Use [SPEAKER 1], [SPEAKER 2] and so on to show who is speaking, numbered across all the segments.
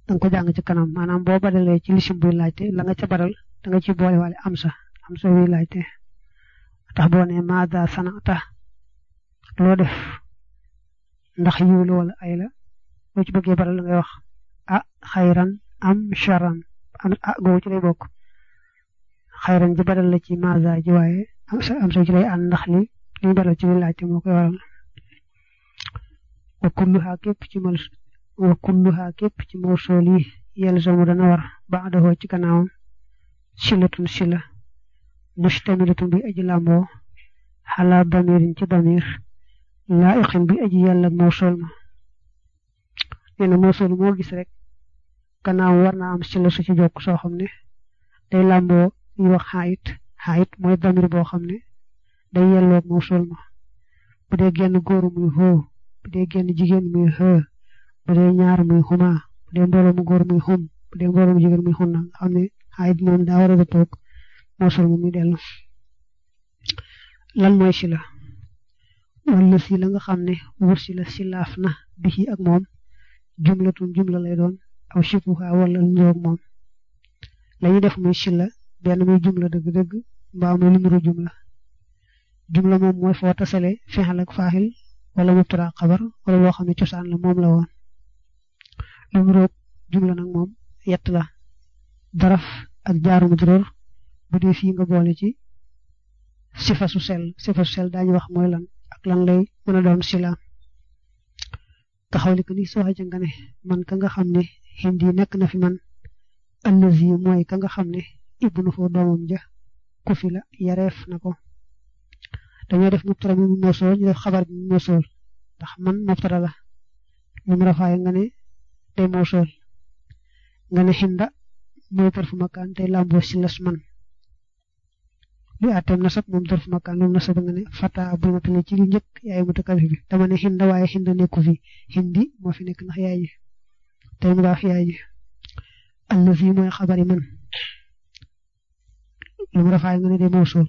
[SPEAKER 1] da nga ko jàng ci kanam maanaam boo badalee ci lisim buy laajte la nga ca badal da nga ci boole wale am sa am sa buy laajte tax boo ne maada sanata loo def ndax yiw la wala ay la boo ci bëggee badal la ngay wax ah xayran am charan am ah googu ci lay bokk xayran ji badal la ci maada ji waaye am sa ci lay ànd ndax li li ñu badal ci buy laajte moo koy waral wa kulluha képp ci mal wa kulluha képp ci mawsool yi yalzamu dana war baadahoo ci gannaawam silatun sila mustamilatun bi aji làmboo xalaa damirin ci damir laa'iqin bi aji yàlla mawsool ma nee na mawsool moo gis rek gannaaw war naa am sila su ci jokk soo xam ne day làmboo ñu wax xaayit xaayit mooy damir boo xam ne day yelloog mawsool ma bu dee genn góoru muy hoo bu dee genn jigéen muy hë bu dee ñaar muy xuma bu dee mbooloo mu góor muy xum bu dee mbooloo mu jigéen muy xun na nga xam ne xaayit moom daa war a dëppoog mawsul mu muy dellu lan mooy sila wala si la nga xam ne wur si la silaaf na bi ak moom jumlatun jumla lay doon aw shibuha wala niroog moom lañuy def muy sila benn muy jumla dëgg-dëgg mbaa muy numéro jumla jumla moom mooy foo tasale fexal ak faaxil wala mubtada xabar wala loo xam ne cosaan la moom la woon lu mu roog jumla nag moom yett la daraf ak jaaru majruur bu dee fii nga boole ci sifa su sel sifa su sel daañu wax mooy lan ak lan lay mën a doon sila taxaw li ko ni soo xaja nga ne man ka nga xam ne hindi nekk na fi man allazi mooy ka nga xam ne ibnu foo doomam ja ku fi la yareef na ko dañoo def mubtada mi mosool ñu def xabar bi mosool ndax man mubtada la lu mu rafaay nga ne day mosool nga ne xinda mooy tarfu makaan tey làmboo si las man li àtteem nasab moom tarfu makaan lu mu nasab nga ne fata bu matale ci li njëkk yaay mutakalif bi dama ne xinda waaye xinda nekku fi xindi moo fi nekk ndax yaay ji tey mu baax yaay ji allazi mooy xabari man lu mu rafaay nga ne day mosool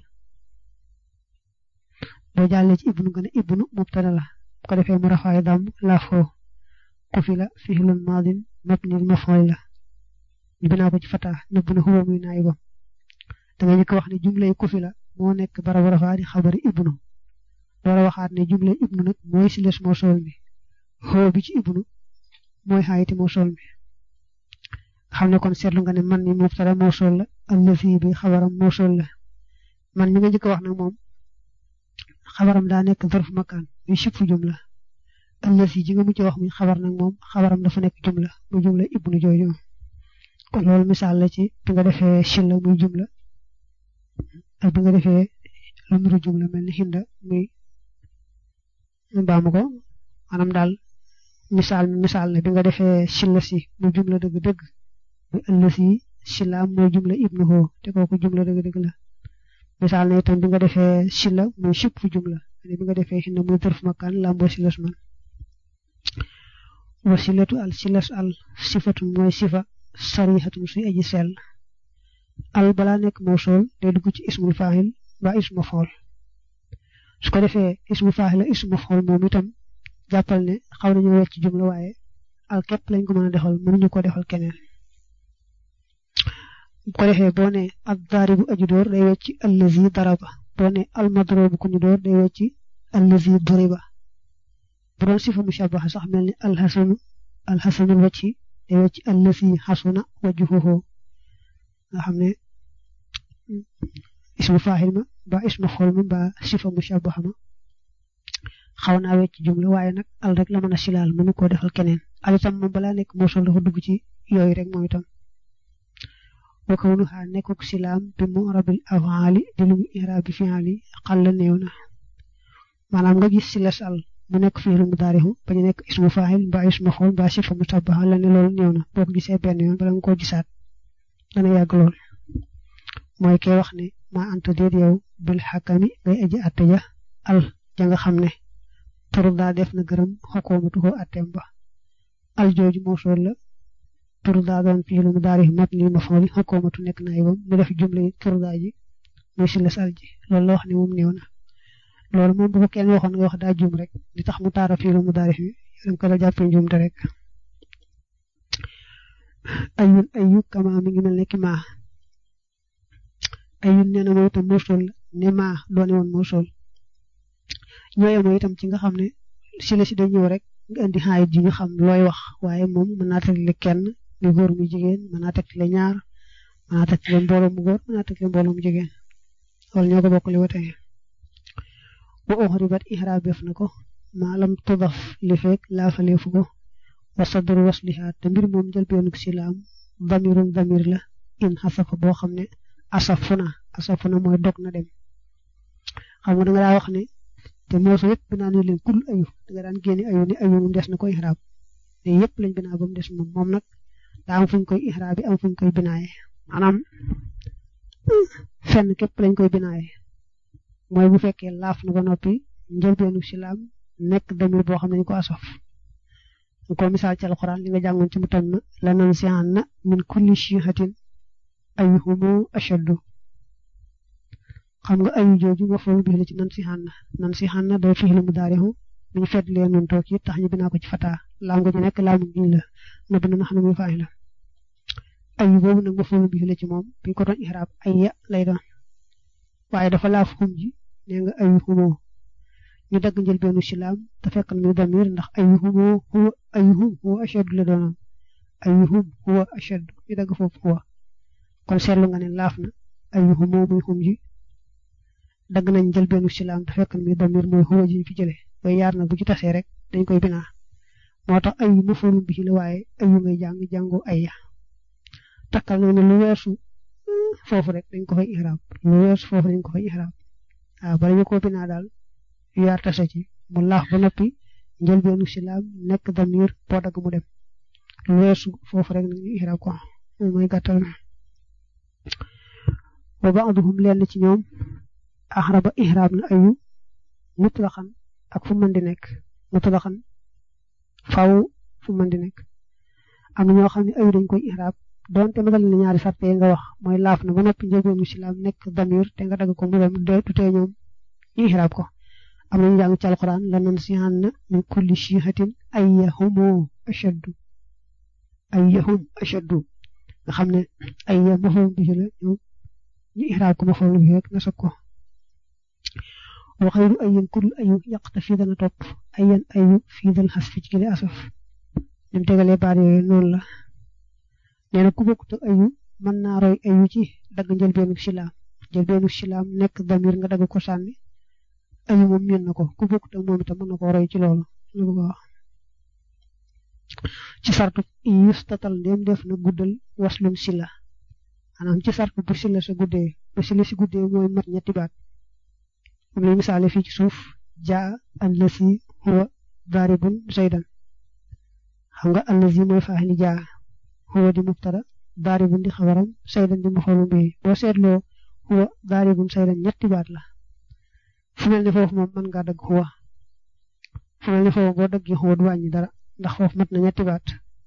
[SPEAKER 1] boo jàllee ci ibnu nga ne ibnu mubtada la bu ko defee mu rafaay dam laafoo ku fi la fihlun maadin mabnil maf'ul la ñu binaa ko ci fata nëbb na huwa muy naay ba da nga njëkk wax ne jumlay ku fi la moo nekk barabu rafaa di xabari ibnu door a waxaat ne jumlay ibnu nag mooy si les moo sool mi xoo bi ci ibnu mooy xaayiti moo sool mi xam ne kon seetlu nga ne man mi mubtada moo sool la allazi bi xabaram moo sool la man mi nga njëkk wax nag moom xabaram daa nekk zarf makaan muy sifu jumla allasi ji nga mujj wax muy xabar nag moom xabaram dafa nekk jumla muy jumla ibnu jooju kon loolu misaal la ci bi nga defee silla muy jumla ak bi nga defee lu nuru jumla mel ni xinda muy baamu ko maanaam daal misaal misaal ne bi nga defee silla si muy jumla dëgg-dëgg muy allasi sillaam muy jumla ibnu hoo te kooku jumla dëgg-dëgg la misaal na itam bi nga defee sila muy sip fu jumla ne bi nga defee xinna muy dërf makaan lamboo silas man wa silatu al silas al sifatun mooy sifa sarixatun suy aji sell al balaa nekk mawsool day dugg ci ismul faahil ba ismu fool su ko defee ismu faahil la ismu fool moom itam jàppal ne xaw nañu wecc jumla waaye al képp lañ ko mën a defal mënuñu ko defal keneen bu ko defee boo ne ad daaribu aji door day wecc allazi daraba boo ne al madrobu ku ñu door day wecc allazi duriba bu doon sifa mushabaha sax mel ni alxasanu alxasanul wacci day wecc allazi xasuna wajhuhu nga xam ne ismu faaxil ma ba ismu xool ma ba sifa mushabaha ma xaw naa wecc jumla waaye nag al rek la mën a silaal mënu koo defal keneen al itam moom balaa nekk moosol dafa dugg ci yooyu rek moom itam wa kawnuha nekkuk silaam bi mu'rabil afaali di lu mu iraabi fi'ali xalla néew na maanaam nga gis si la sal mu nekk fi'lu mudaarihu bañ a nekk ismu faa'il mbaa ismu xool mbaa sifa mushabbaha la ne loolu néew na boo ko gisee benn yoon bala nga koo gisaat dana yàgg lool mooy kee wax ne maa anta déet yow bil xakami ngay aji atte ja al ja nga xam ne turu daa def na gërëm xokoomatu ko atteem ba al jooju moo sool la turu daa doon fiilu mu daari mat ni ma fooli xokoomatu nekk na ayibam mu def jumle turu daa ji muy si la sal ji loolu la wax ne moom néew na loolu moom bu ko kenn waxoon nga wax daa juum rek li tax mu taara fiilu mu daari fi dañ ko la jàppee njuumte rek ayun ayu kama mi ngi mel ne ki maa ayun nee na mooy itam moosool ne maa doone woon moosool ñooye mooy itam ci nga xam ne si la si day ñëw rek nga indi xaayit ji ñu xam looy wax waaye moom mën naa tegle kenn muy góor muy jigéen mën naa tegle ñaar mën naa tegle mbooloo mu góor mën naa tegle mbooloo mu jigéen wala ñoo ko bokk li watee wa uxribat ihraabef na ko maalam tudaf li fekk laafaleefu ko wa sadru wasliha te mbir moom njëlbeenug silaam damirun damir la in xasafa boo xam ne asafuna asafuna mooy dog na dem xam nga da nga daa wax ne te moosu yëpp binaa ne leen kul ayu da nga daan génne ayu ni ayu moom des na ko ihraab te yëpp lañ binaa ba mu des moom moom nag daa am fuñ koy ihraab bi am fuñ koy binaaye maanaam fenn képp lañ koy binaaye mooy bu fekkee laaf na ba noppi njëlbeenu silaam nekk damir boo xam ne ñu ko asaf ko misaal ci alxuraan li nga jàngoon ci mu tam la nan sihan na min kulli shihatin ayuhumu ashaddu xam nga ayu jooju nga foog bi la ci nan sihan na nan sihan na day fi'lu mudaari'u mi ñu fedd leen nun toog yi tax ñu binaa ko ci fataa laam nga ñu nekk laamu giñ la na bi na xam ne muy faay la ayu boobu nag nga foog bi la ci moom bi ñu ko doon ihraab ay ya lay doon waaye dafa laaf xum ji nee nga ayuhumu ñu dagg njëlbeenu silaam te fekk na muy damir ndax ayuhum huwa ayuhum huwa ashaddu la doonoon ayuhum huwa ashaddu ñu dagg foofu huwa kon seetlu nga ne laaf na ayuhum muy xum ji dagg nañ njëlbeenu silaam te fekk na muy damir mooy huwa ji fi jële waaye yaar na bu ci tasee rek dañ koy binaa moo tax ayu mafoolum bi ci la waaye ayu ngay jàng jàngoo ay ya takkal na ne lu weesu foofu rek dañ ko fay ihraab lu weesu foofu dañ ko fay ihraab waaw bala ñu ko binaa daal yaar tase ci mu laaf ba noppi njëlbeenu silaam nekk damir boo dagg mu dem lu weesu foofu rek nañu ihraab ko mooy gàttal na wa ba'duhum lenn ci ñoom axraba ihraab na ayu mutlaxan ak fu mën di nekk mutlaxan faw fu mën di nekk am na ñoo xam ne ayu dañ koy ihraab donte magal na ñaari sarte nga wax mooy laaf na ba noppi njëlbeenu silaam nekk damir te nga dagg ko mu dem du tee ñoom ñu ihraab ko am nañu jàng ci alquran la nan sihan na min kulli shihatin ayyahumu ashaddu ayyahum ashaddu nga xam ne ayya mafhum bi la ñu ñu ihraab ko mafhum bi rek na soog ko wa xayru ayyin kullu ayu yaqta fii dana topp ayyan ayu fii dal xas fi ci gile asaf ñun tegalee baat yooyu noonu la nee na ku bokkut ak ayu mën naa roy ayu ci dagg njëlbeenu silaam njëlbeenu silaam nekk damir nga dagg ko sànni ayu moom miin na ko ku bokkut ak moom itam mën na koo roy ci loolu lu bëgg a wax ci sartu yustatal ndéem def na guddal waslum sila maanaam ci sartu bu sila sa guddee bu sila si guddee mooy mat ñetti baat moom lay misaale fii ci suuf jaa allasi huwa daribun zaydan xam nga allasi mooy faa'ili jaa huwa di mubtada daribun di xabaram zaydan di maf'ulun bihi boo seetloo huwa daribun zaydan ñetti baat la fu mel ne foofu moom mën ngaa dagg xuwa fu mel ne foofu boo daggee xuwa du wàññi dara ndax foofu mat na ñetti baat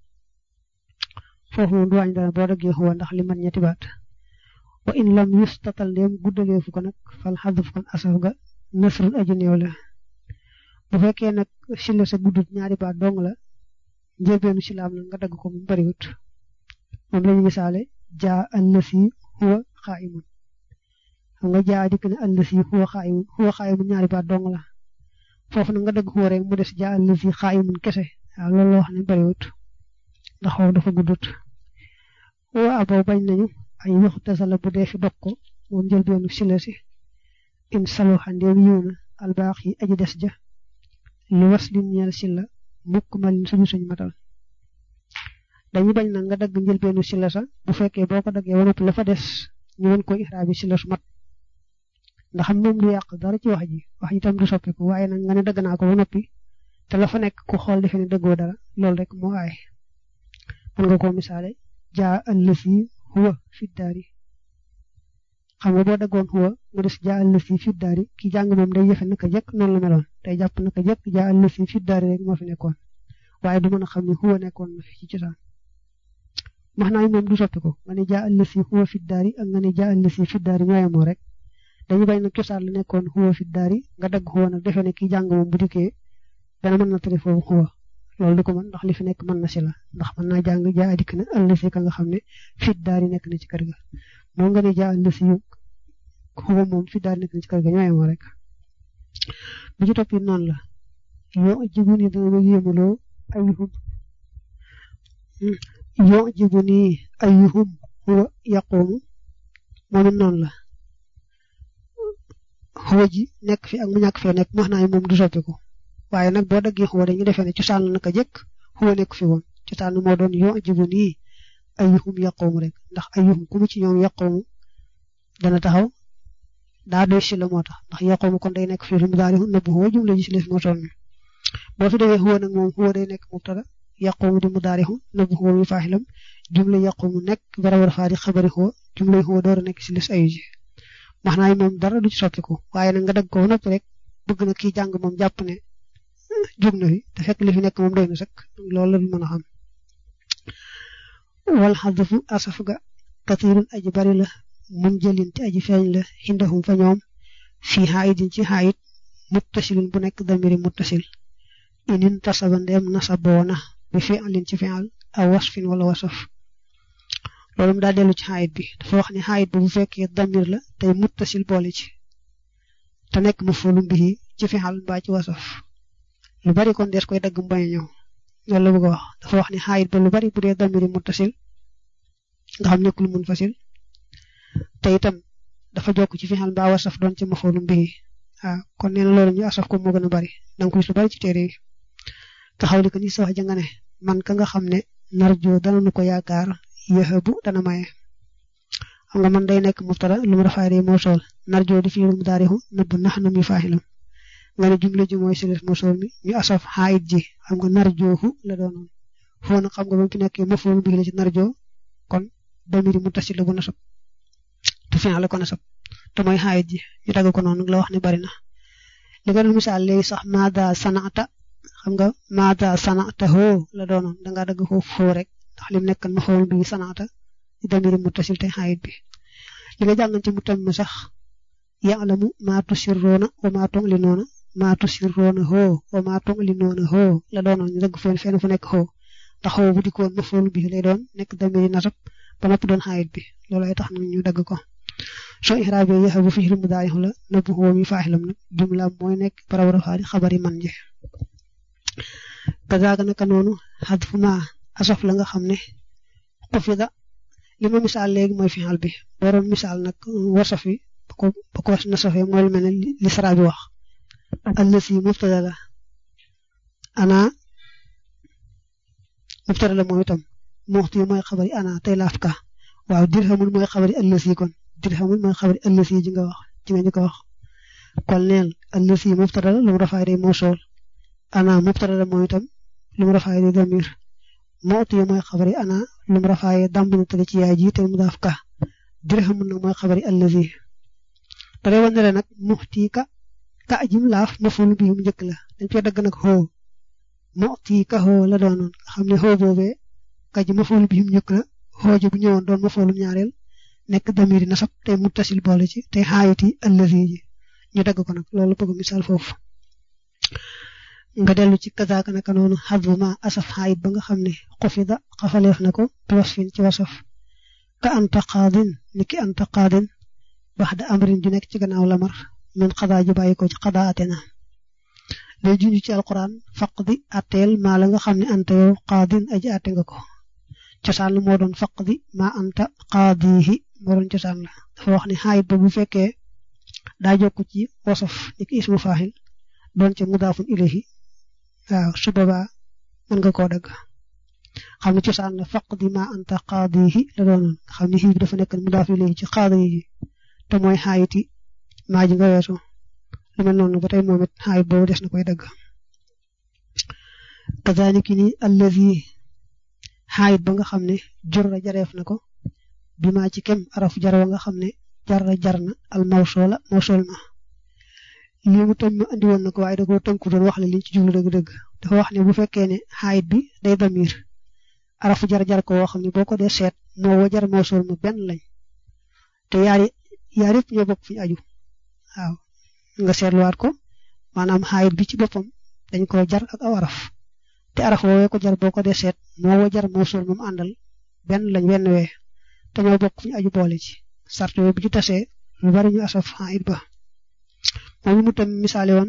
[SPEAKER 1] foofu moom du wàññi dara boo daggee xuwa ndax li mat ñetti baat wa in lam yustatal ndéem guddalee fu ko nag fal xaduf kon asaf ga nasrul aji néew la bu fekkee nag sila sa guddut ñaari baat dong la njëlbeenu silaam nag nga dagg ko mu bariwut moom lañu misaale jaa allasi huwa xaa'imun xam nga jaa dikk ne allasi huwa xaa'imun huwa xaa'imun ñaari baat dong la foofu nag nga dëgg huwa rek mu des jaa allasi xaa'imun kese waaw loolu la wax ne bariwut ndax foofu dafa guddut wa abaw bañ nañu ay yoxu tasala bu dee fi dog ko moom jël beenu sila si in salo xandeem yiw na albaax yi aji des ja li was lin ñeel sila mukk malin suñu suñ matal dañu bañ nag nga dagg njël beenu sila sa bu fekkee boo ko daggee wanatu la fa des ñu mën koy ixraabi sila su mat ndax moom du yàq dara ci wax ji wax ji tam du soppiku waaye nag nga ne dëgg naa ko ba noppi te la fa nekk ku xool defe ne dëggoo dara loolu rek moo aay mën nga koo misaale jaa allasi huwa fi daari xam nga boo daggoon huwa mu des jaa allasi fi daari ki jàng moom day yëfe naka jëkk noonu la meloon day jàpp naka jëkk jaa allasi fi daari rek moo fi nekkoon waaye du mën a xam ne huwa nekkoon na fi ci cosaan max naa moom du soppiku nga ne jaa allasi huwa fi daari ak nga ne jaa allasi fi daari ñooyamoo rek dañu bañ nag cosaan la nekkoon xuwa fi daari nga dagg xuwa nag defe ne kii jàng moom bu dikkee dana mën na tari foofu xuwa loolu du ko mën ndax li fi nekk mën na si la ndax mën naa jàng jaa dikk na allasi ka nga xam ne fit daal di nekk na ci kër ga moo nga ne jaa allasi yu xuba moom fit daal di nekk na ci kër ga ñooy moo rek bu ci topp it noonu la yoo jibu ni dana ma yéemaloo ayuhum yoo jibu ni ayuhum huwa yaqoomu moom it noonu la xuwa ji nekk fi ak mu ñàkk fee nekk wax naa ne moom du soppiku waaye nag boo daggee xuwa dañu defee ne cosaan la naka jëkk xuwa nekk fi woon cosaan moo doon yoo jibu nii ayuhum yaqoomu rek ndax ayuhum ku mu ci ñoom yaqoomu dana taxaw daa doy si la moo tax ndax yaqoomu kon day nekk fii lu mu daal di nëbbu xuwa jumla ji si les moo toll boo fi defee xuwa nag moom xuwa day nekk mubtada yaqoomu di mu daal di nëbbu xuwa mi faaxilam jumla yaqoomu nekk bara war faa di xabari xuwa jumla xuwa door a nekk si les ayu ji wax naa moom dara du ci soppiku waaye nag nga dagg ko noppi rek bëgg na kii jàng moom jàpp ne jóg na fi te fekk li fi nekk moom doy na sëkk loolu la mën a xam wal xadfu asaf ga kathirun aji bari la mun jëlin te aji feeñ la xindahum fa ñoom fii xaayidin ci xaayit muttasilin bu nekk damiri muttasil inin tasaba ndeem nasaboona bi fi'lin ci fi'al aw wasfin wala wasaf loolu mu daa dellu ci xaayit bi dafa wax ne xaayit bi bu fekkee damir la tey muttasil boole ci te nekk mafulum bihi ci fi'al mbaa ci wasaf lu bari kon dees koy dagg mbañ ñëw loolu la bëgg a wax dafa wax ne xaayit ba lu bari bu dee damiri muttasil nga xam nekkul mun fasil te itam dafa jokk ci fi'al mbaa wasaf doon ci mafulum bihi waaw kon nee na loolu ñu asaf ko moo gën a bari danga ko gis lu bari ci téere yi taxaw li ko ni sa wax ja nga ne man ka nga xam ne narjo dana nu ko yaakaar yëxëbu dana maye xam nga man day nekk mubtada lu mu rafaay day moo sool narjo di fii lu mu daarixu nëbb nax na mi faaxilam nga ne jumla ji mooy siles moo sool mi ñu asaf xaayit ji xam nga narjoohu la doonoon foo nag xam nga ba mu fi nekkee mafoolu bi la ci narjo kon damiri mu tasil la bu nasab te fin la ko nasab te mooy xaayit ji ñu dagg ko noonu la wax ne bari na li nga doon misaal léegi sax maada sanata xam nga maada sanata hoo la doonoon dangaa dagg foofu foo rek ndax lim nekk ma xool bi sanata di damiri muttasil te xaayit bi li nga jàngan ci mu tam sax ya'lamu maa tusirroona wa maa tu'linoona maa tusirroona hoo wa maa tu'linoona hoo la doonoon ñu dagg fenn fenn fu nekk hoo ndax hoo bu dikkoon ma xool bi lay doon nekk damiri nasab ba noppi doon xaayit bi loolu ay tax na ñu dagg ko soo ixraabe yaxa bu fi'il mudaari la nëbb huwa mi faaxilam nag jumla mooy nekk barawara faari xabari man je kazaaga naka noonu xadfu ma asaf la nga xam ne xufida li ma misaal léegi mooy fi'al bi waroon misaal nag wasaf wi ba ko ba ko nasafee mooy lu mel ne li sara bi wax allasi mubtada la ana mubtada la moom itam muxti mooy xabari ana tey laaf ka waaw dirhamul mooy xabari allasi kon dirhamul mooy xabari allasi ji nga wax ji nga ñu ko wax kon neel allasi mubtada la lu mu rafaay day moo sool ana mubtada la moom itam lu mu rafaay day damir muxti mooy xabari ana lu mu rafaay damb na tale ci yaay ji te mu daaf ka dirhamul nag mooy xabari allasi da day wane nag muxti ka ka ajim laaf maful bi mu njëkk la dañ cee dagg nag xoo muxti ka xoo la doonoon nga xam ne xoo boobee ka ji maful bi mu njëkk la xoo ji bu ñëwoon doon mafulum ñaareel nekk damiri nasab tey muttasil boole ci tey xaayiti allazi ji ñu dagg ko nag loolu bëgg misaal foofu nga dellu ci kazaaka naka noonu xadbu ma asaf xaayit ba nga xam ne xufida xafaleef na ko bi wasfin ci wasaf ka anta qaadin ni ki anta qaadin bax da amrin ju nekk ci gannaaw lamar min xadaa ji bàyyi ko ci xadaa ate na lay junj ci alquran faqdi atteel maa la nga xam ne anta yow qaadin aji atte nga ko cosaan la moo doon faqdi maa anta qaadihi moo doon cosaan la dafa wax ne xaayit ba bu fekkee daa jokk ci wasaf ni ki ismu faaxil doon ca mudaafun ilayhi waaw su boobaa mën nga koo dagg xam ne cosaan la faqdi maa anta qaadihi la doonoon nga xam ne xii bi dafa nekk mudaaf ilayhi ci qaadihi te mooy xaayiti maa ji nga weesu lu mel noonu ba tey moom it xaayit boobu des na koy dagg kazaalika ni allazi xaayit ba nga xam ne jurra jareef na ko bi maa ci kem araf jar wa nga xam ne jarra jar na al mawsoola mawsool ma lii mu tam ma andi woon na ko waaye da koo tënku doon wax le liñ ci jublu dëgg-dëgg dafa wax ne bu fekkee ne xaayit bi day damir arafu jar jar ko woo xam ne boo ko dee seet moo wa jar mawsool ma benn lañ te yaari yaar yëpp ñoo bokk fi ñu aju waaw nga seetluwaat ko maanaam xaayit bi ci boppam dañ ko jar ak aw araf te araf woowee ko jar boo ko dee seet moo wa jar moo suul moom àndal benn lañ wenn wee te ñoo bokk fu ñu aju boole ci sart yooyu bu ci tasee lu bari ñu asaf it ba moom mu tam misaale woon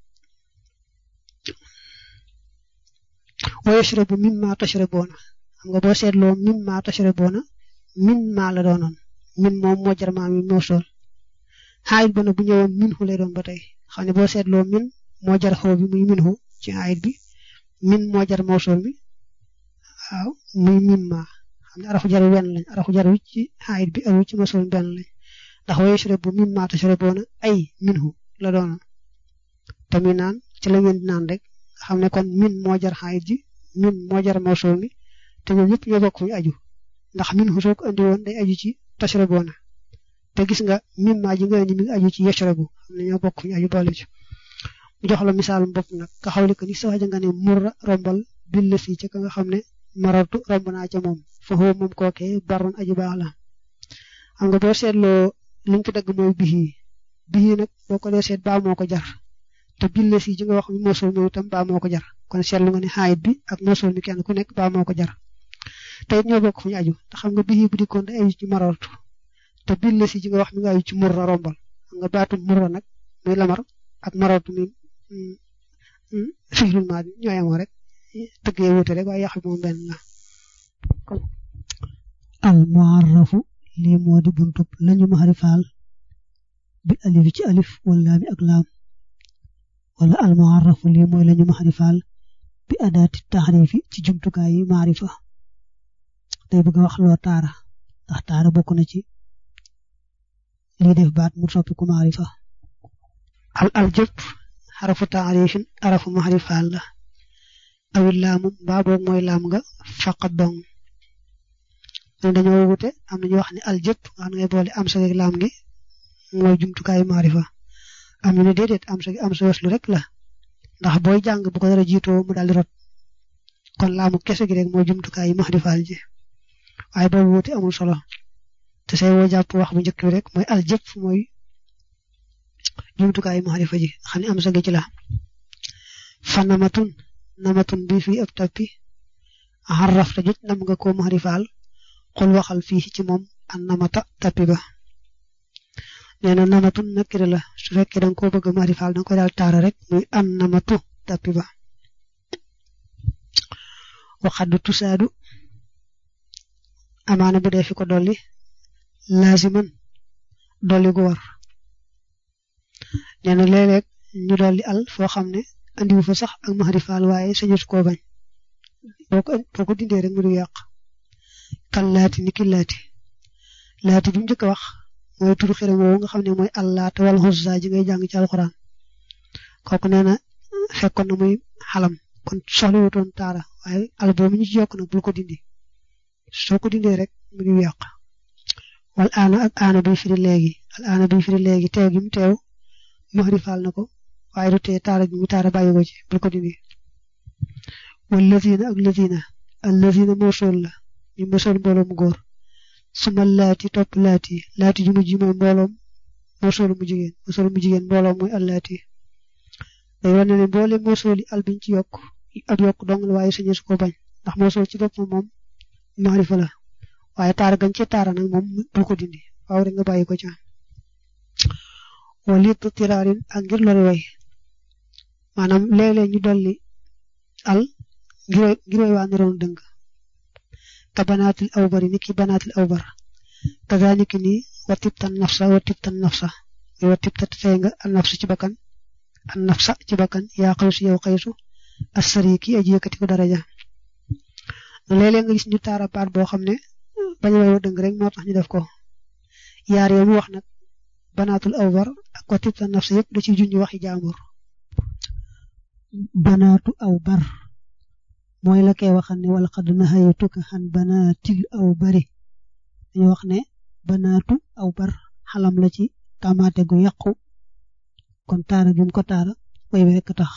[SPEAKER 1] wa yashrabu mimma tashrabuuna xam nga boo seetloo mimma tashrabuuna min maa la doonoon min moom moo jar maa mi moo sool xaayit ba nag bu ñëwoon min xu lay doon ba tey xam ne boo seetloo min moo jar xaw bi muy min xu ci xaayit bi min moo jar moo sool mi waaw muy min maa xam ne arafu jar wenn lañ arafu jar wi ci xaayit bi ak wi ci mosul benn lañ ndax wa yashrabu mimma tashrabuuna ay min xu la doonoon tamit naan ci la ngeen di naan rek xam ne kon min moo jar xaayit ji min moo jar mosul mi te ñoom ñëpp ñoo bokk fu ñu aju ndax min xu soo ko andi woon day aju ci tashrabuuna te gis nga min maa ji nga indi mi ngi aju ci yashrabu xam ne ñoo bokk fu ñu aju boole ci mu jox la misaalum bopp nag ka xawli ko ni sa waja nga ne murra rombal bil la si ca ka nga xam ne maratu romb naa ca moom fa xoo moom kookee baroon aju baax la xam nga boo seetloo liñ ko dagg mooy bihi bihi nag boo ko dee seet baa moo ko jar te bil la si ji nga wax mi mosul mi itam baa moo ko jar kon seetlu nga ne xaayit bi ak mosul mi kenn ku nekk baa moo ko jar te it ñoo bokk fu ñu aju te xam nga bihi bu dikkoon day aju ci maratu te bil la si ji nga wax mi nga aju ci murra rombal xam nga baatu murra nag muy lamar ak maratu mi fiilul maa ñoo yemoo rek tëgg yee wuute rek waaye yàq bi moom benn la
[SPEAKER 2] al muarrafu lii moo di buntub lañu maxarifaal bi alif ci alif wala mi ak laam wala al muarrafu lii mooy lañu maxarifaal bi adaati taxrifi ci jumtukaay yi maarifa day bëgg a wax loo taara ndax taara bokk na ci lii def baat mu soppiku maarifa
[SPEAKER 1] al al jëpp xarafu taarifin arafu maxarifaal la awil laamu mbaa boog mooy laam nga faqat dong ñun dañoo wute am nañu wax ne al jëpp nga xam ne ngay boole am sa ak laam gi mooy jumtukaayu maarifa am ñu ne déedéet am sa am sa weslu rek la ndax booy jàng bu ko dara jiitoo mu daal di rot kon laamu kese gi rek mooy jumtukaayu maarifaal ji waaye boobu wute amul solo te say woo jàpp wax bu njëkk bi rek mooy al jëpp mooy jumtukaayu maarifa ji xam ne am sa gi ci la fa namatun namatun bi fii ab tappi xarraf ta jot nam nga ko maarifaal xul waxal fii ci moom an namata tappi ba nee na namatun nakira la su fekkee da nga koo bëgg maarifaal da nga koy daal taara rek muy an namatu tappi ba waxaddu tusaadu amaana bu dee fi ko dolli laaziman dolli gu war nee na léeg-léeg ñu dolli al foo xam ne andiwu fa sax ak maarifaal waaye sañut koo bañ boo ko boo ko dindee rek mu du yàq kan laati ni ki laati laati bi mu njëkk a wax mooy turu xiram woowu nga xam ne mooy allaata wal xuzza ji ngay jàng ci alxuraan kooku nee na fekkoon na muy xalam kon soxla wutoon taara waaye al boobu ñu ci yokk nag bul ko dindi soo ko dindee rek mu ngi yàq wal aana ak aana bi firi léegi al aana bi firi léegi teew gi mu teew maarifaal na ko waaye du tee taara gi mu taara bàyyi ko ci bul ko dindi wal lazina ak lazina al lazina moo sol la ñu mosoon mbooloo mu góor suma laati topp laati laati ju mujj mooy mbooloom mosoolu mu jigéen mosoolu mu jigéen mbooloom mooy allaati day wane ne mboole mosooli al biñ ci yokk ak yokk dong la waaye sañu su ko bañ ndax mosool ci boppam moom maarifa la waaye taara gañ ci taara nag moom bul ko dindi waaw rek nga bàyyi ko ca wala it tiraarin ak ngir lori way maanaam léeg-léeg ñu dolli al ngir ngir way waa niroon dëng ka banaatil awbari ni ki banaatil awbar kazaalika ni wa tibtan nafsa wa tibtan nafsa wa tibta tey nga an nafsa ci bakkan an nafsa ci bakkan yaa xaysu yow xaysu asari ki aji yëkkati ko daraja léeg-léeg nga gis ñu taara baat boo xam ne bañ a way wa dëng rek moo tax ñu def ko yaar yow mu wax nag banaatul awbar ak wa tibtan nafsa yëpp da ci junj waxi jaambur
[SPEAKER 2] banaatu aw bar mooy la koy waxal ne wala xad nahaytuka xan banaatil aw bari dañu wax ne banaatu aw bar xalam la ci tamaate gu yàqu kon taara gi mu ko taara way wi rekk tax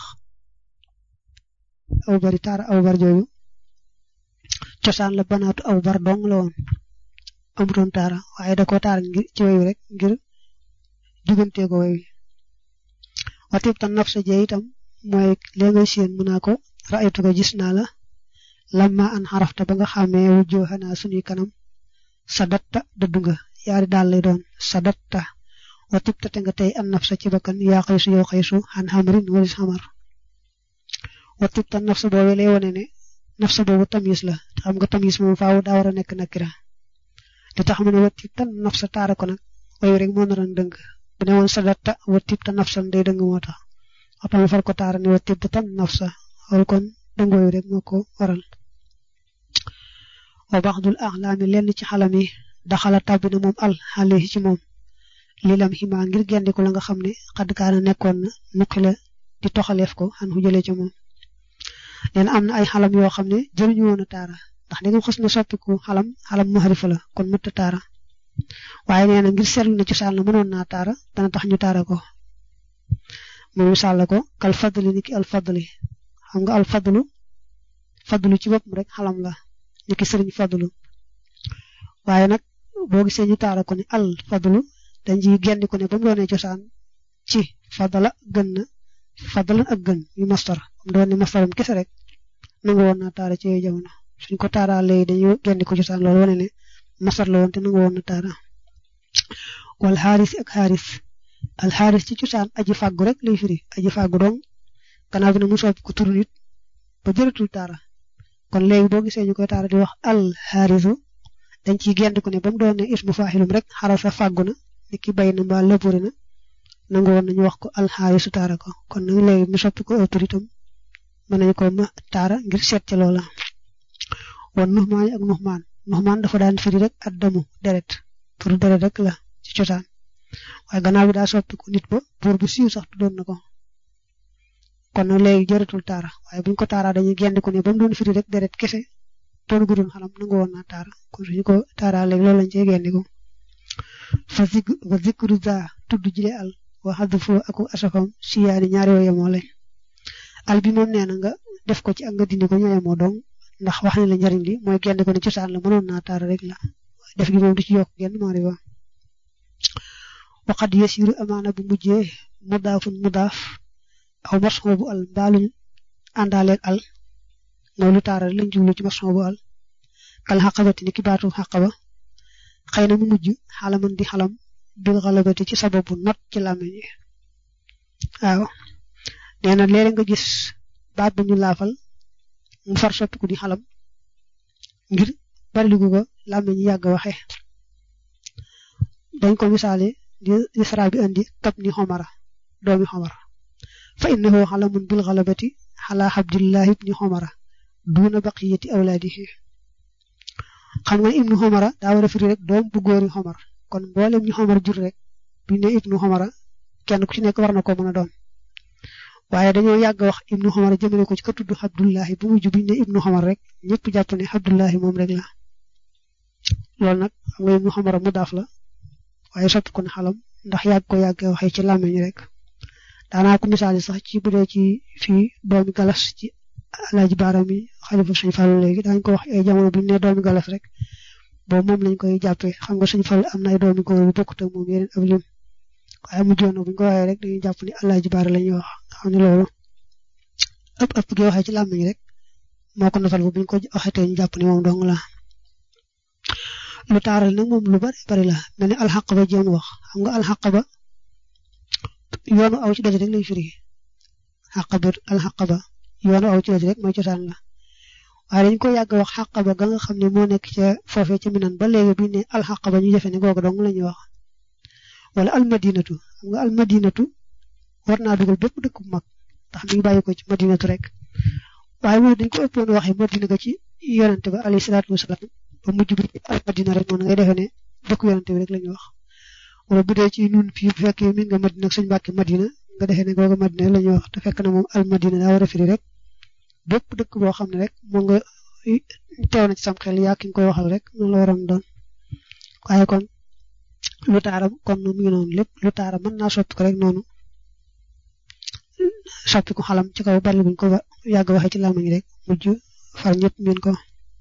[SPEAKER 1] aw bari taara aw bar jooju cosaan la banaatu aw bar dong la woon amutoon taara waaye da ko taara ngir ci way wi rek ngir jugantee ko way wi watib tan nafsa jee itam mooy lee ngay séen mu naa ko raaytu ko gis naa la lamma an xarafta ba nga xàmmee wu jooxanaa suñuy kanam sadatta dëddu nga yaari daal lay doon sadatta wa tibta te nga tey an nafsa ci bakkan yaa xaysu yow xaysu xan xamrin walis xamar wa tibta nafsa boobu lay wone ne nafsa boobu tamis la te xam nga tamis moom faaw daa war a nekk nakira te tax mu ne wa tibta nafsa taara ko nag wayu rek moo naroon dëng bu ne woon sadatta wa tibta nafsan day dëng moo tax waxtaan far ko taara ne wa tibta tan nafsa xool kon dëng wayu rek moo ko waral wa baxdul axlaami lenn ci xalam yi daxala tàbbi na moom al xale ci moom lii lam ximaa ngir gendiku la nga xam ne xadd kaana nekkoon na nuqi la di toxaleef ko xan fu jëlee ca moom leen am na ay xalam yoo xam ne jëriñu woon a taara ndax da nga xës na soppiku xalam xalam maharifa la kon mutta taara waaye nee na ngir seetlu na cosaan la mënoon naa taara dana tax ñu taara ko mu misaal la ko kal fadli ni ki al fadli xam nga al fadlu fadlu ci boppam rek xalam la ni ki sëriñ fadlu waaye nag boo gisee ñu taara ko ni al fadlu dañ ciy gendi ko ne ba mu doonee cosaan ci fadala gën na fadalan ak gën yu mastar am doon ni mastaram kese rek nangu woon naa taara ci yooyu jamono suñ ko taaraa léegi dañuy gendi ko cosaan loolu wane ne mastar la woon te nangu woon na taara wal xaaris ak xaaris al xaaris ci cosaan aji fàggu rek lay firi aji fàggu dong gannaaw bi ne mu soppi ko turu nit ba jëratul taara kon léegi boo gisee ñu koy taara di wax al xaarisu dañ ciy gend ko ne ba mu doon ne ismu faaxilum rek xarasa fàggu na ni ki bay na mbaa lëbëri na nangu woon nañu wax ko alxaarisu taara ko kon nag léegi mu soppi ko autoritam mën nañu ko ma taara ngir seet ca loola wan nuxmaan ak nuxmaan nuxmaan dafa daan firi rek addamu deret pour deret rek la ci cosaan waaye gannaaw bi daa soppi ko nit ba buur bu siiw sax tuddoon na ko kon nag léegi jëratul taara waaye buñ ko taaraa dañuy gend ko ne ba mu doon firi rek deret kese toonu guddoon xalam nangu woon naa taara kon suñu ko taaraa léegi loolu lañ cey gendi ko fa zik wa zikru za tudd jile al wa xaddu foo aku asafam siyaani ñaari yoo yemoo lañ al bi moom nee na nga def ko ci ak nga dindi ko ñoo yemoo dong ndax wax ne la njariñ li mooy genn ko ne cosaan la mënoon naa taara rek la def gi moom du ci yokk genn maari wa waqad yasiru amaana bu mujjee mudaafun mudaaf aw marson bu al mbaaluñ àndaaleeg al mooy lu taara lañ jublu ci marson bu al kal xaqabati ni ki baatu xaqaba xëy na mu mujj xalaman di xalam bil xalabati ci sababu not ci làmmiñ yi waaw nee na léeg nga gis baat bu ñu laafal mu far soppiku di xalam ngir bariligu ko làmmiñ yi yàgg waxe dañ ko misaale di isra bi andi tab ni xomara doomi xomara fa innahu xalamun bil xalabati xala abdillahi ibni xomara duuna baqiyati awlaadihi xam nga ibnu xomara daa war a firi rek doom bu góori xomar kon mboolem ñu xomar jur rek buñ ne ibnu xomara kenn ku ci nekk war na ko mën a doon waaye dañoo yàgg wax ibnu xomara jëmale ko ci ka tudd abdullahi bu mujj buñ ne ibnu xomar rek ñëpp jàpp ne abdullahi moom rek la loolu nag xam nga ibnu xomara mu daaf la waaye soppi ko ne xalam ndax yàgg ko yàgg waxee ci làmmiñ rek daanaa ko misaali sax ci bu dee ci fii doomi galas ci alaaji baaram yi xalifa suñ fàllu léegi daañu ko wax ay jamono bu ñu nee doomi galas rek boobu moom lañ koy jàppee xam nga suñ fàllu am na ay doomi góor yu bokkut ak moom yeneen ab lim waaye mu joon bu ñu ko waxee rek dañuy jàpp ni alaaji baara la ñuy wax xam ne loolu ëpp ëpp gi waxee ci làmmiñ rek moo ko nafal bu ñu ko waxetee ñu jàpp ni moom dong la lu taaral nag moom lu bari bari la mel ni alxaq ba jéem wax xam nga alxaq ba yoonu aw ci doj rek lay firi xaq ba alxaq ba yoonu aw ci doj rek mooy cosaan la waaye dañ ko yàgg wax xaq ba ga nga xam ne moo nekk ca foofee ca minan ba léegi bi ne alxaq ba ñu defe ne googu dong la ñuy wax wala almadinatu xam nga almadinatu war naa dugal bépp dëkk bu mag ndax mi ngi bàyyi ko ci madinatu rek waaye moom dañ ko ëppoon waxee madina ga ci yonante ba alayhi salaatu wasalaam ba mujj bi almadina rek moom ngay defee ne dëkk yonante bi rek la ñuy wax wala bu dee ci ñun fii bu fekkee mi nga madina ak suñu mbàkke madina nga defee ne googu madina la ñuy wax te fekk na moom almadina daa war a firi rek bépp dëkk boo xam ne rek moo nga teew na ci sam xel yaa ki nga koy waxal rek noonu la waroon doon waaye kon lu taara kon mu ngi noonu lépp lu taara mën naa soppi ko rek noonu soppi ko xalam ci kaw bari buñ ko yàgg waxee ci làmmiñ rek mujj far ñëpp miin ko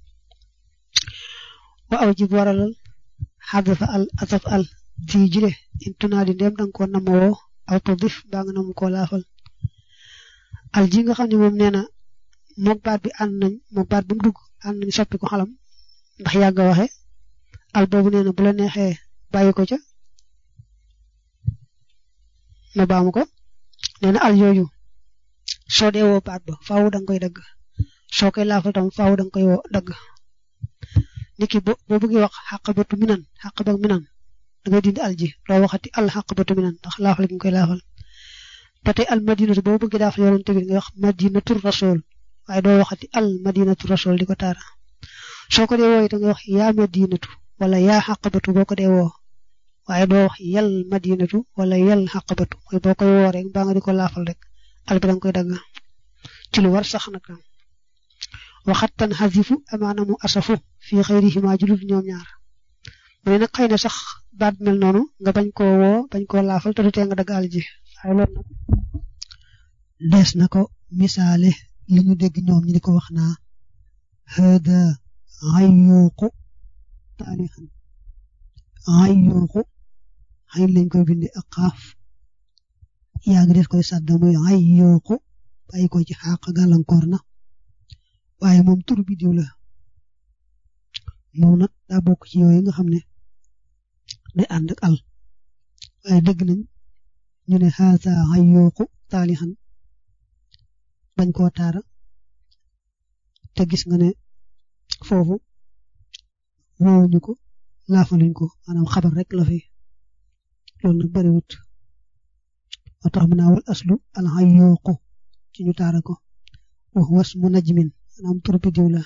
[SPEAKER 1] wa aw jib waralal xadafa al asaf al ji jile in tunaadi ndéem danga ko namoo aw tadif baa nga namu koo laafal al ji nga xam ne moom nee na moog baat bi ànd nañ moog baat bu mu dugg ànd nañ soppi ko xalam ndax yàgg a waxe al boobu nee na bu la neexee bàyyi ko ca ma baamu ko nee na al yooyu soo dee woo baat ba faaw da nga koy dagg soo koy laafal tam faaw da nga koy woo dagg niki bo boo bëggee wax xaqabatu minan xaqabak minan da ngay dindi al ji doo waxati al xaqabatu minan ndax laafal gi nga koy laafal ba tey al madinatu boo bëggee daafal yonent bi nga wax madinatu rasul waaye doo waxati al madinatu rasul di ko taara soo ko dee woo da nga wax yaa madinatu wala yaa xaqabatu boo ko dee woo waaye doo wax yal madinatu wala yal xaqabatu mooy boo koy woo rek mbaa nga di ko laafal rek al bi da nga koy dagg ci lu war sax nag waxattan xasifu amaana mu asafu fii xëyrihima julul ñoom ñaar mu ne nag xëy na sax baat mel noonu nga bañ koo woo bañ koo laafal te du tee nga dagg al ji waaye loolu nag
[SPEAKER 2] dees na ko misaale li ñu dégg ñoom ñi di ko wax naa hada ayyuqu taarixan ayyuqu xayn lañ koy bindi ak xaaf yaa ngi des koy sàdda muy ayyuqu bàyyi ko ci xàq gàllankoor na waaye moom tur bi diw la moom nag daa bokk ci yooyu nga xam ne day ànd ak al waaye dégg nañ ñu ne haza ayyuqu taalixan bañ koo taara te gis nga ne foofu woowuñu ko laafaluñ ko maanaam xabar rek la fi loolu nag bariwut moo tax mu naa wal aslu al ayyuqu ci ñu taara ko wax was mu najmin maanaam tur bi diw la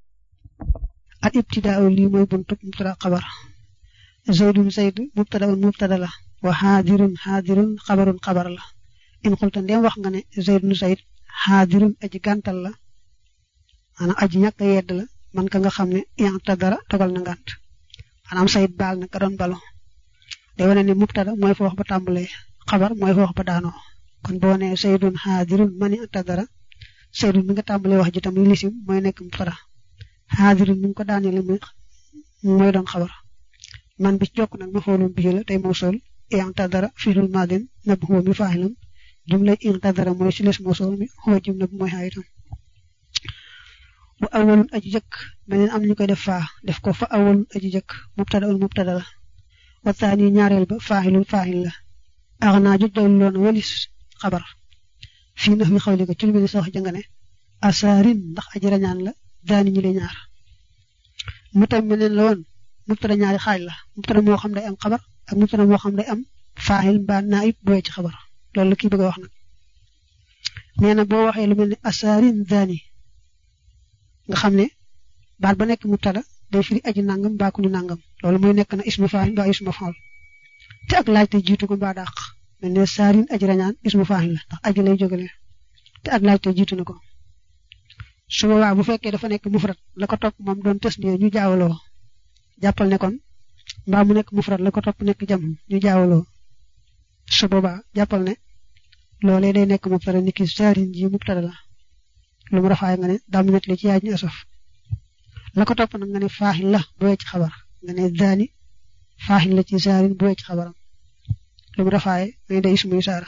[SPEAKER 2] al ibtidaa lii mooy buntu mubtada xabar zaydun zayd mubtadaun mubtada la wa xaadirun xaadirun xabarun xabar la in xulta ndem wax nga ne zaydun zayd xaadirun aji gàntal la maanaam aji ñàkk a yedd la man ka nga xam ne yanta dara dogal na ngànt maanaam sayid baal na ka doon balo day wane ne mubtada mooy fa wax ba tàmbalee xabar mooy fa wax ba daanoo kon boo nee saydun xaadirun mani anta dara saydun mi nga tàmbalee wax ji tam li lisim mooy nekk mubtada xaadirun mi nga ko daanele mooy doon xabar man bi ci jokk nag ma foolum bii la tey mawsul yanta dara fiilul maadin nab huwa mi faa'ilun jumlay yanta dara mooy si les mawsul mi huwa jumla bi mooy xaayitam wa awalun aji jëkk meneen am nañu koy def faa def ko fa awalun aji jëkk mubtada un mubtada la wa taani ñaareel ba faa'ilun faa'il la ax naa ju doylu loon walis xabar fii nax wi xawli ko ci lu mel ni sa wax jënga ne asaarin ndax aji rañaan la daani ñu le ñaar mu tam meneen la woon mubtada ñaari xaaj la mubtada moo xam day am xabar ak mubtada moo xam day am faa'il mbaa naayib booy ci xabar loolu la kii bëgg a wax nag nee na boo waxee lu mel ni asaarin daani nga xam ne baat ba nekk mubtada day firi aji nangam mbaa ku ñu nangam loolu mooy nekk na ismu faa'il mbaa ismu faa'il te ak laaj te jiitu ko mbaa dàq mel ne saarin aji rañaan ismu faa'il la ndax aji lay jógale te ak laaj te jiitu na ko su boobaa bu fekkee dafa nekk mufrad la ko topp moom doon tës ñu jaawaloo jàppal ne kon mbaa mu nekk mufrad la ko topp nekk jam ñu jaawaloo su boobaa jàppal ne loolee day nekk mubtada niki saarin ji mubtada la lu mu rafaay nga ne daa mu nettali ci yaay ñu asaf la ko topp nag nga ne faaxil la bu wecc xabar nga ne daani faaxil la ci saarin bu wecc xabaram lu mu rafaay nga ne day ismuy saara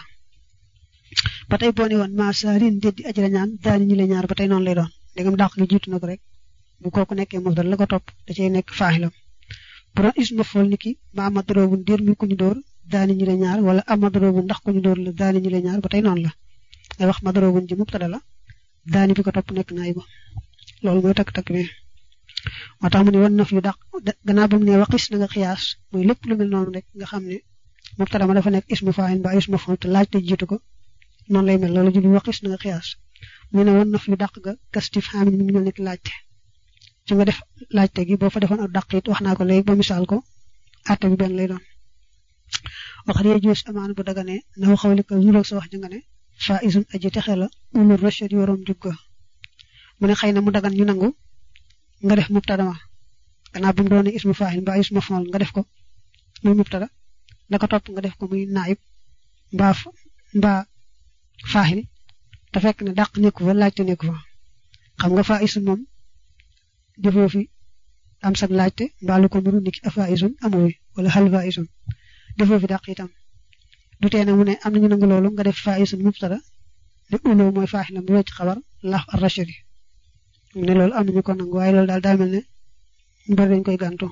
[SPEAKER 2] ba tey boo ne woon maa saarin déet di ajra ñaan daani ñi la ñaar ba tey noonu lay doon ndegam dàq gi jiitu na ko rek bu kooku nekkee mufdal la ko topp da cay nekk faaxilam bu doon isma fool niki ma amadroobun déet mi ku ñu dóor daani ñi la ñaar wala amadroobun ndax ku ñu dóor la daani ñi la ñaar ba tey noonu la ngay wax madroobun ji mubtada la daani bi ko topp nekk naay ba loolu mooy takk-takk bi moo tax mu ne wan na fi dàq gannaaw ba mu ne waqis na nga xiyaas mooy lépp lu mel noonu rek nga xam ne mubtada ma dafa nekk ismu faa'il ba ismu maf'ul te laaj te jiitu ko noonu lay mel loolu julli waqis na nga xiyaas mu ne wan na fi dàq ga kastif xaamin mi ngi mel nekk laajte ci nga def laajte gi boo fa defoon ak dàq it wax naa ko léegi ba misaal ko àtte bi benn lay doon wax dee joos amaan bu daganee naw xawli ko nuroog sa wax ji nga ne fa isun aji texe la ulul rachad yorom jugga mu ne xëy na mu dagan ñu nangu nga def mubtada ma gannaaw bu mu doone ismu faa'il mbaa ismu maf'ul nga def ko muy mubtada la ko topp nga def ko muy naayib mbaa mbaa faa'il te fekk ne dàq nekku fa laajte nekku fa xam nga fa isun moom defoo fi am sag laajte mbaa lu ko nuru niki afa isun amoo wala hal fa isun defoo fi dàq itam du tee ne mu ne am nañu nangu loolu nga def fa isun mubtada
[SPEAKER 1] ne uloo mooy faaxila mu wecc xabar laaf ar rachidi ne loolu am nañu ko nangu waaye loolu daal daa mel ne ñu bari dañ koy gàntu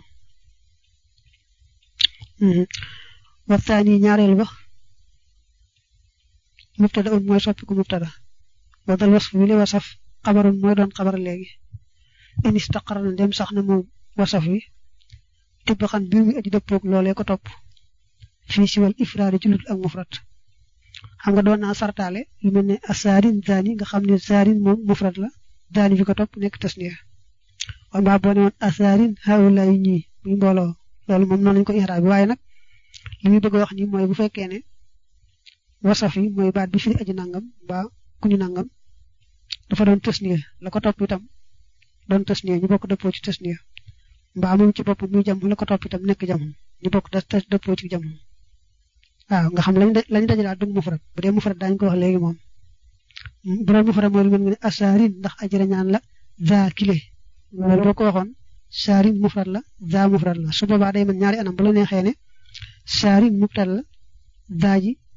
[SPEAKER 1] waxtaani ñaareel ba mubtada un mooy soppiku mubtada wadal wasf wi li wasaf xabarun mooy doon xabar léegi in istaqara na dem sax na moom wasaf wi tibb xan biir mi aji dëppoog loolee ko topp fii siwal ifraadi ci lut ak mufrat xam nga doon naa sartaale lu mel ne asaarin zaani nga xam ne zaarin moom mufrat la zaani fi ko topp nekk tasniya waaye mbaa boo ne woon asaarin haawulaa yi ñii muy mbooloo loolu moom noonu lañu ko ixraab bi waaye nag li muy bëgg a wax nii mooy bu fekkee ne wasaf yi mooy baat bi firi aji nangam mbaa ku ñu nangam dafa doon tasniya la ko topp itam doon tasniya ñu bokk dëppoo ci tasniya mbaa moom ci bopp muy jam la ko topp itam nekk jam ñu bokk da dëppoo ci jam waaw nga xam lañ lañ dajalaat du mufrad bu dee mufrad daañu ko wax léegi moom bu doon mufrad mooy lu mel ne asaarin ndax ajira ñaan la za kile loolu boo ko waxoon saarin mufrad la za mufrad la su boobaa day mën ñaari anam bu la neexee ne saarin mubtada la za ji